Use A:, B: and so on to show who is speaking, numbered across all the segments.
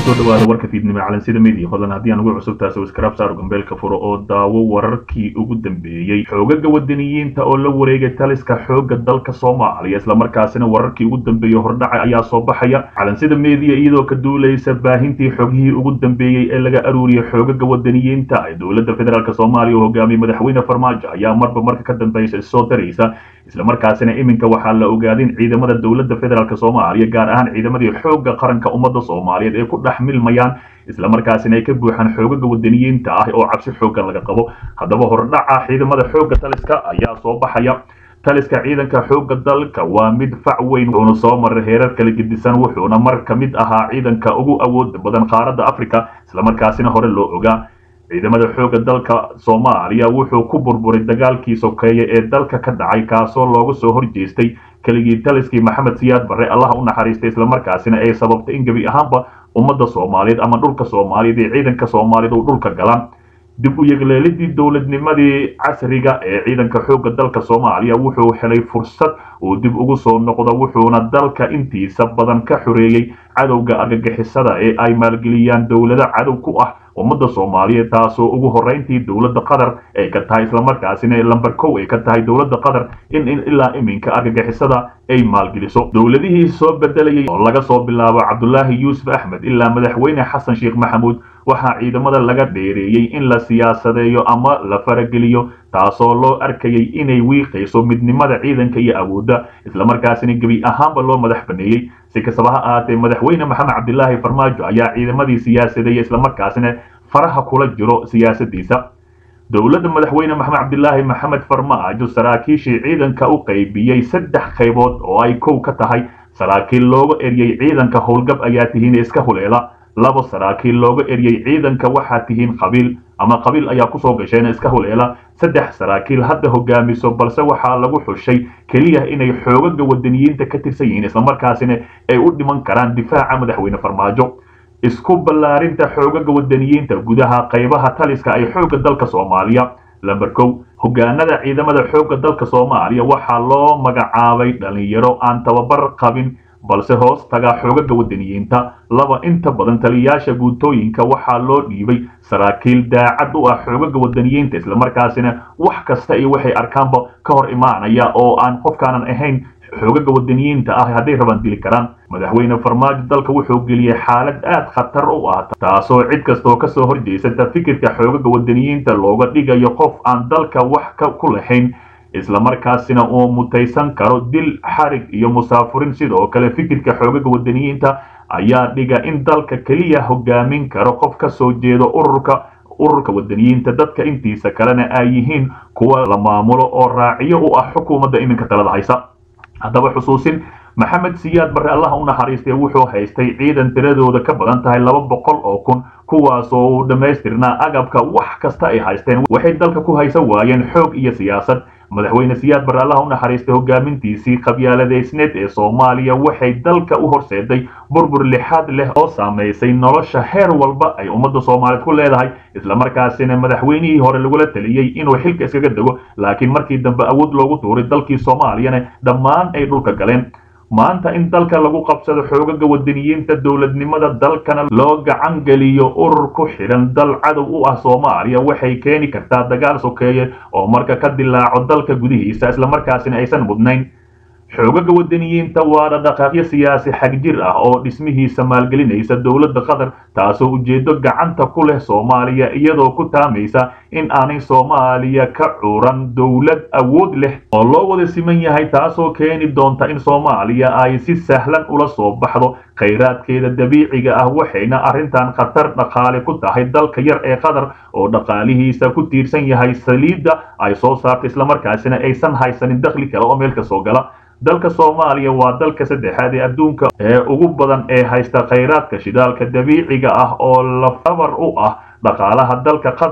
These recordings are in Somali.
A: kusoo dhawaada warka fiidnimo calansida media fadlan haddii aan ugu cusub taasi waskarab saaro gambeelka furo oo daawo wararkii ugu dambeeyey xoogaga wadaniyiinta oo la wareegay taliska xoogga dalka soomaaliya islamarkaasina wararkii ugu dambeeyey hordhaca ayaa soo baxaya calansida media iyadoo ka duulaysa baahintii xogihii ugu dambeeyey ee laga aruuriyay xoogaga wadaniyiinta ee dowladda federaalk soomaaliya oo hogaamiyey madaxweyne farmaajo ayaa marba marka ka dambeysa soo daraysa islamarkaasina iminka waxaa la ogaaday in ciidamada dowladda federaalk soomaaliya gaar ahaan ciidamadii xoogga qaranka ummadda soomaaliyeed ay ku dhex milmayaan islamarkaasina ay ka buuxaan xoogaga wadaniyiinta ah oo cabsi xooggan laga qabo haddaba hordhaca ciidamada xoogga taliska ayaa soo baxaya taliska ciidanka xoogga dalka waa mid fac weyn wuxuuna soo maray heerar kala gedisan wuxuuna mar ka mid ahaa ciidanka ugu awood badan qaaradda africa islamarkaasina hore loo ogaa ciidamada xoogga dalka soomaaliya wuxuu ku burburay dagaalkii sokeeye ee dalka ka dhacay kaasoo looga soo horjeestay keligii taliskii maxamed siyaad barre allaha u naxariistay islamarkaasina ay sababtay in gebi ahaanba ummadda soomaaliyeed ama dhulka soomaaliyeed ee ciidanka soomaaliyeed uu dhulka galaan dib u yegleelidii dowladnimadii casriga ee ciidanka xoogga dalka soomaaliya wuxuu helay fursad uu dib ugu soo noqdo wuxuuna dalka intiisa badan ka xoreeyey cadowga argagixisada ee ay maalgeliyaan dowlado cadow ku ah ummadda soomaaliyeed taasoo ugu horreyntii dowladda qatar ay ka tahay islamarkaasina lamber kow ay ka tahay dowladda qatar in ilaa iminka argagixisada ay maalgeliso dowladihii soo bedelayay oo laga soo bilaabo cabdulaahi yuusuf axmed ilaa madaxweyne xasan sheekh maxamuud waxaa ciidamada laga dheereeyey in la siyaasadeeyo ama la farageliyo taasoo loo arkayay inay wiiqayso midnimada ciidanka iyo awoodda islamarkaasina gebi ahaanba loo madax baneeyey si kastaba ha ahaatee madaxweyne maxamed cabdilaahi farmaajo ayaa ciidamadii siyaasadeeya islamarkaasina faraha kula jiro siyaasadiisa dowladda madaxweyne maxamed cabdilaahi maxamed farmaajo saraakiishii ciidanka u qaybiyey saddex qaybood oo ay kow ka tahay saraakiil looga eryay ciidanka howlgab ayaa tihiin iska huleela laba saraakiil looga eryay ciidanka waxaa tihiin qabiil ama qabiil ayaa kusoo gasheen iska huleela saddex saraakiil hadda hogaamiso balse waxaa lagu xushay keliya inay xoogaga wadaniyiinta ka tirsan yihiin islamarkaasina ay u dhiman karaan difaaca madaxweyne farmaajo isku ballaarinta xoogaga wadaniyiinta gudaha qaybaha taliska ay xoogga dalka soomaaliya lamber kow hogaanada ciidamada xoogga dalka soomaaliya waxaa loo magacaabay dhalinyaro aan tababar qabin balse hoos taga xoogaga wadaniyiinta laba inta badan taliyayaasha guutooyinka waxaa loo dhiibay saraakiil daacad u ah xoogaga wadaniyiinta islamarkaasina wax kasta iyo waxay arkaanba ka hor imaanaya oo aan qofkaanan ahayn xoogaga wadaniyiinta ah hadday rabaan dili karaan madaxweyne farmaajo dalka wuxuu geliyey xaalad aad khatar u ah taasoo cid kastoo kasoo horjeysata fikirka xoogaga wadaniyiinta looga dhigayo qof aan dalka wax ku lahayn islamarkaasina uu mutaysan karo dil xarig iyo musaafurin sidoo kale fikirka xoogaga wadaniyiinta ayaa dhiga in dalka keliya hogaamin karo qof ka soo jeedo ururka ururka wadaniyiinta dadka intiisa kalena ay yihiin kuwa la maamulo oo raaciyo u ah xukuumadda iminka talada haysa haddaba xusuusin maxamed siyaad barre allaha u naxariistay wuxuu haystay ciidan tiradooda ka badan tahay laba boqol oo kun kuwaasoo uu dhammaystirnaa agabka wax kasta ay haysteen waxay dalka ku haysan waayeen xoog iyo siyaasad madaxweyne siyaad barre allaha u naxariistay hogaamintiisii qabyaaladeysneed ee soomaaliya waxay dalka u horseeday burbur lixaad leh oo saamaysay nolosha heer walba ay ummadda soomaaliyeed ku leedahay islamarkaasina madaxweynihii hore lagula taliyey inuu xilka iskaga dego laakiin markii dambe awood loogu tuuray dalkii soomaaliyana dhammaan ay dhulka galeen maanta in dalka lagu qabsado xoogaga wadaniyiinta dowladnimada dalkana loo gacan geliyo urur ku xidhan dal cadow u ah soomaaliya waxay keeni kartaa dagaal sokeeye oo marka ka dilaaco dalka gudihiisa islamarkaasina aysan mudnayn xoogaga wadaniyiinta waa dhaqdhaqaaqyo siyaasi xagjir ah oo dhismihiisa maalgelinaysa dowladda qatar taasoo ujeedo gacanta ku leh soomaaliya iyadoo ku taamaysa in aanay soomaaliya ka curan dowlad awood leh oo loo wada siman yahay taasoo keeni doonta in soomaaliya ay si sahlan ula soo baxdo khayraadkeeda dabiiciga ah waxayna arrintan khatar dhaqaale ku tahay dalka yar ee qatar oo dhaqaalihiisa ku tiirsan yahay saliidda ay soo saarta islamarkaasina aysan haysanin dakhli kale oo meel ka soo gala dalka soomaaliya waa dalka saddexaad ee adduunka ee ugu badan ee haysta khayraadka shidaalka dabiiciga ah oo lafdabar u ah dhaqaalaha dalka qatar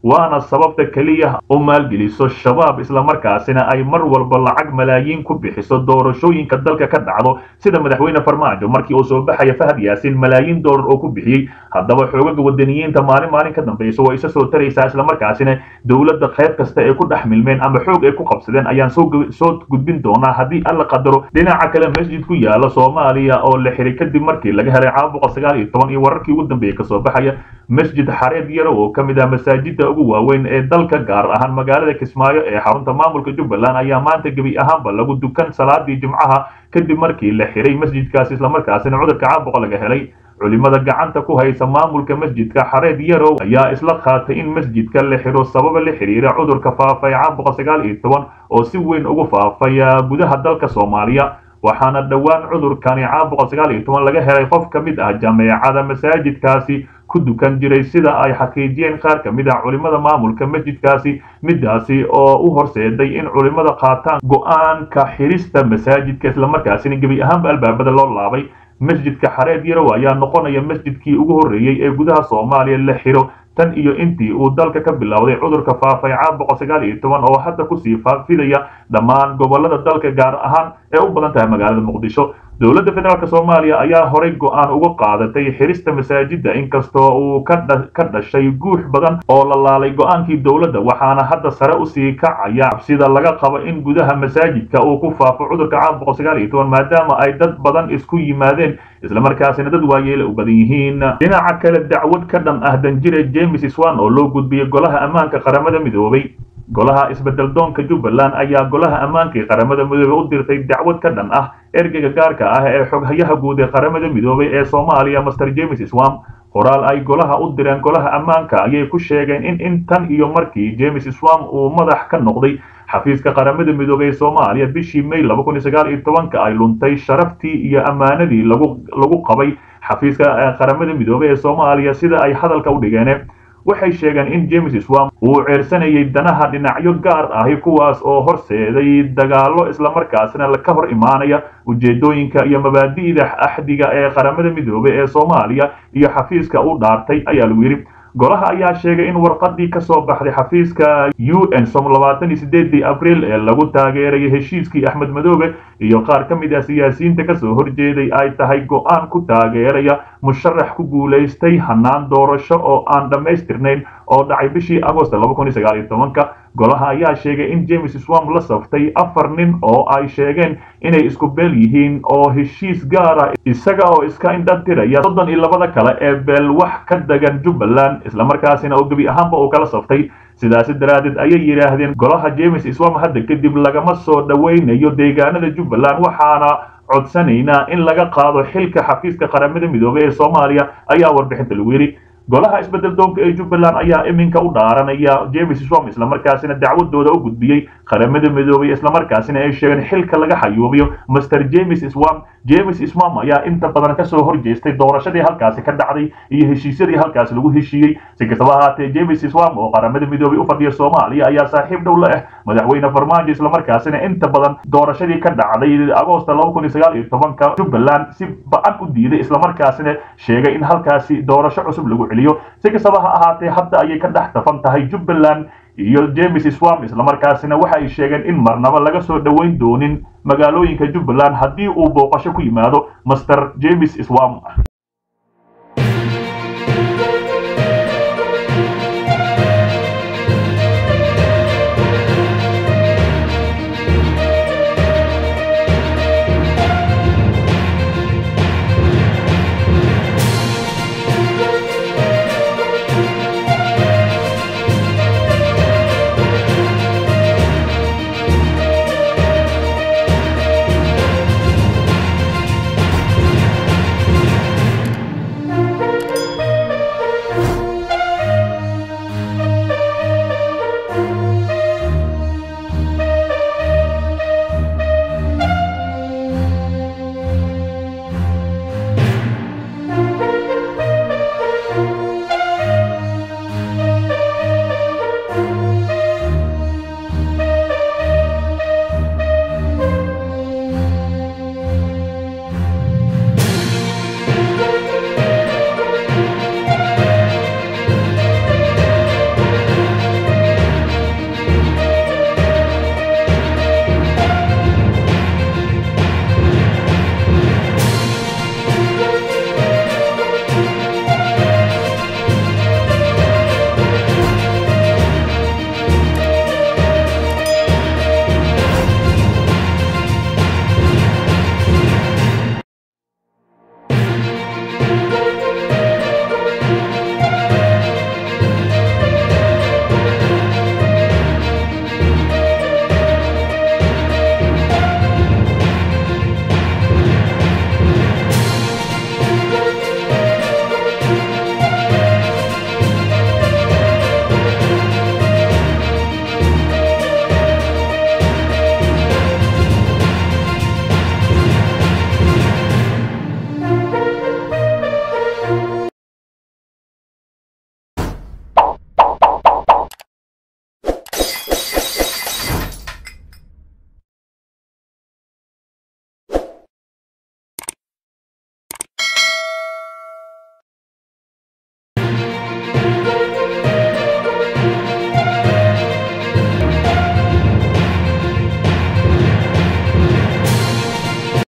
A: waana sababta keliya u maalgeliso shabaab islamarkaasina ay mar walba lacag malaayiin ku bixiso doorashooyinka dalka ka dhacdo sida madaxweyne farmaajo markii uu soo baxaya fahad yaasin malaayiin doolar oo ku bixiyey haddaba xoogaga wadaniyiinta maalin maalin ka dambaysa waa isa soo taraysaa islamarkaasina dowladda qayb kasta ay ku dhex milmeen ama xoog ay ku qabsadeen ayaan soo gudbin doonaa haddii alla qadaro dhinaca kale masjid ku yaala soomaaliya oo la xiray kadib markii laga helay caabuqa sagaal iyo toban iyo wararkii ugu dambeeyey kasoo baxaya masjid xareed yaro oo ka mid ah masaajida ugu waaweyn ee dalka gaar ahaan magaalada kismaayo ee xarunta maamulka jubbaland ayaa maanta gebi ahaanba lagu dukan salaadii jimcaha kadib markii la xiray masjidkaasi islamarkaasina cudurka caabuqa laga helay culimada gacanta ku haysa maamulka masjidka xareed yarow ayaa isla qaatay in masjidka la xiro sababa la xiriira cudurka faafay caabuqa sagaal iyo toban oo si weyn ugu faafaya gudaha dalka soomaaliya waxaana dhowaan cudurkani caabuqa sagaal iyo toban laga helay qof ka mid ah jameecada masaajidkaasi ku dukan jiray sida ay xaqiijiyeen qaar ka mid ah culimada maamulka masjidkaasi midaasi oo u horseeday in culimada qaataan go-aanka xirista masaajidka islamarkaasina gebi ahaanba albaabada loo laabay masjidka xareed yarow ayaa noqonaya masjidkii ugu horreeyey ee gudaha soomaaliya la xiro tan iyo intii uu dalka ka bilowday cudurka faafay caabuqa sagaal iyo toban oo hadda kusii faafidaya dhammaan gobolada dalka gaar ahaan ee u badan tahay magaalada muqdisho dowladda federaalk soomaaliya ayaa horay go-aan uga qaadatay xirista masaajida inkastoo uu ka dhashay guux badan oo la laalay go-aankii dowladda waxaana hadda sare usii kacaya cabsida laga qabo in gudaha masaajidka uu ku faafo cudurka caabuqa sagaal iyo toban maadaama ay dad badan isku yimaadeen islamarkaasina dad waayeela u badan yihiin dhinaca kale dacwad ka dhan ah danjire james swan oo loo gudbiyey golaha ammaanka qaramada midoobay golaha isbedel doonka jubbaland ayaa golaha ammaanka ee qaramada midoobey u dirtay dacwad ka dhan ah ergeyga gaarka ah ee xoghayaha guud ee qaramada midoobay ee soomaaliya master james swam qoraal ay golaha u direen golaha ammaanka ayay ku sheegeen in intan iyo markii james swam uu madax ka noqday xafiiska qaramada midoobey ee soomaaliya bishii may laba kun iyo sagaal iyo tobanka ay luntay sharaftii iyo ammaanadii lagu lagu qabay xafiiska qaramada midoobey ee soomaaliya sida ay hadalka u dhigeen waxay sheegeen in james swam uu ceersanayay danaha dhinacyo gaar ahi kuwaas oo horseeday dagaallo islamarkaasina ka hor imaanaya ujeedooyinka iyo mabaadi'da axdiga ee qaramada midoobey ee soomaaliya iyo xafiiska u dhaartay ayaa lagu yidhi golaha ayaa sheegay in warqadii ka soo baxday xafiiska u n som labaatan iyo sideedii abriil ee lagu taageerayay heshiiskii axmed madoobe iyo qaar ka mid ah siyaasiyiinta kasoo horjeeday ay tahay go-aan ku taageeraya musharax ku guulaystay hanaan doorasho oo aan dhammaystirnayn oo dhacay bishii agost laba kun iyo sagaal iyo tobanka golaha ayaa sheegay in james swam la saftay afar nin oo ay sheegeen inay isku beel yihiin oo heshiis gaara isaga oo iska indhatiraya soddon iyo labada kale ee beel wax ka degan jubbaland islamarkaasina oo gebi ahaanba uu kala saftay sidaasi daraaddeed ayay yidhaahdeen golaha james swam hadda kadib lagama soo dhowaynayo deegaanada jubbaland waxaana codsanaynaa in laga qaado xilka xafiiska qaramada midoobey ee soomaaliya ayaa warbixinta lagu yidhi golaha isbedel doonka ee jubbaland ayaa iminka u dhaaranaya james swam islamarkaasina dacwadooda u gudbiyey qaramada midoobey islamarkaasina ay sheegeen xilka laga xayuubiyo master james swam james swam ayaa inta badan kasoo horjeestay doorashadii halkaasi ka dhacday iyo heshiisyadii halkaasi lagu heshiiyey si kastaba ahaatee james swam oo qaramada midoobey u fadhiya soomaaliya ayaa saaxiib dhow la ah madaxweyne farmaajo islamarkaasina inta badan doorashadii ka dhacday agoosta laba kun iyo sagaal iyo tobanka jubbaland si ba-an u diiday islamarkaasina sheegay in halkaasi doorasho cusub lagu celiyo si kastaba ha ahaatee hadda ayay ka dhex tafan tahay jubbaland iyo james swam islamarkaasina waxa ay sheegeen in marnaba laga soo dhoweyn doonin magaalooyinka jubbaland haddii uu booqasho ku yimaado master james swam